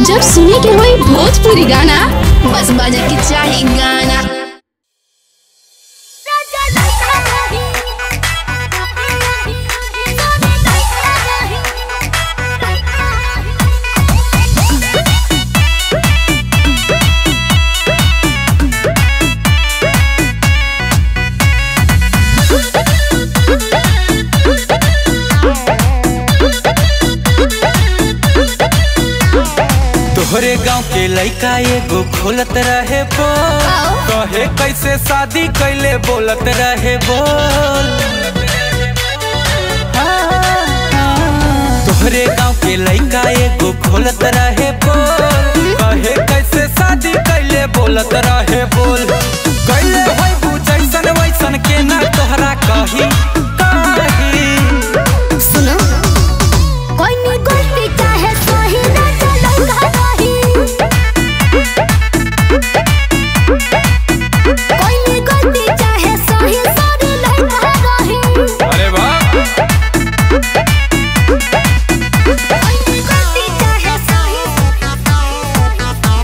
जब सुने के होई भोजपुरी गाना बस बजे के चाही गाना तोहरे गांव के लइका एगो खोलत रहे बोल कहे कैसे शादी कैले बोलत रहे बोल तोहरे गांव के लइका एगो खोलत रहे बोल कहे कैसे शादी कैले बोलत रहे बोल कैले होई बुझैसन वैसन के ना तोहरा कही कही सुनो कोई नी गलती चाहे सही ना चलो रही कोई नी गलती चाहे सही सॉरी लगा रही अरे वाह कोई नी गलती चाहे सही सॉरी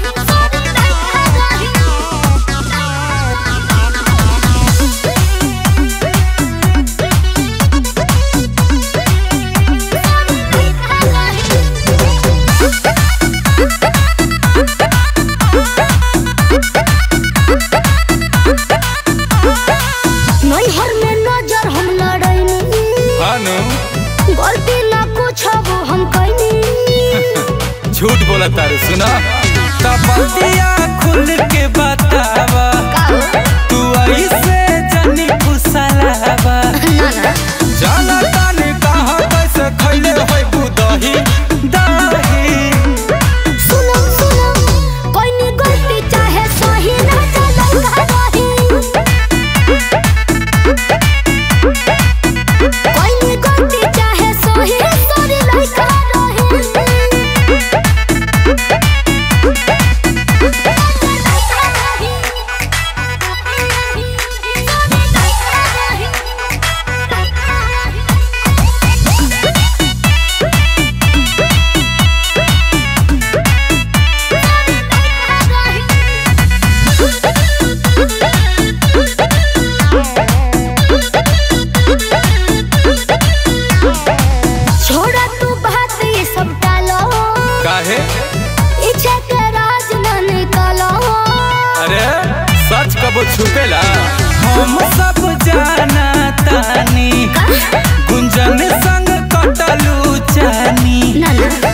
नैहर में नजर हम लड़ैनी हानु गलती ना कुछ वो हम कैनी झूठ बोला तारू सुना तपतिया खुल के बतावा तू ऐसे जनी फुसलावा जाना तानी कहाँ कैसे खैले होई बुदही दही सुनो सुनो कोई नी गलती चाहे सही ना चलो रही कोई नी गलती चाहे सही सॉरी लगा छोड़ा तू बात ये सब टालो काहे इच्छा के राज न निकालो अरे सच कबो छुपेला हम सब जाना तानी गुंजन संग कटलू जानी ना ना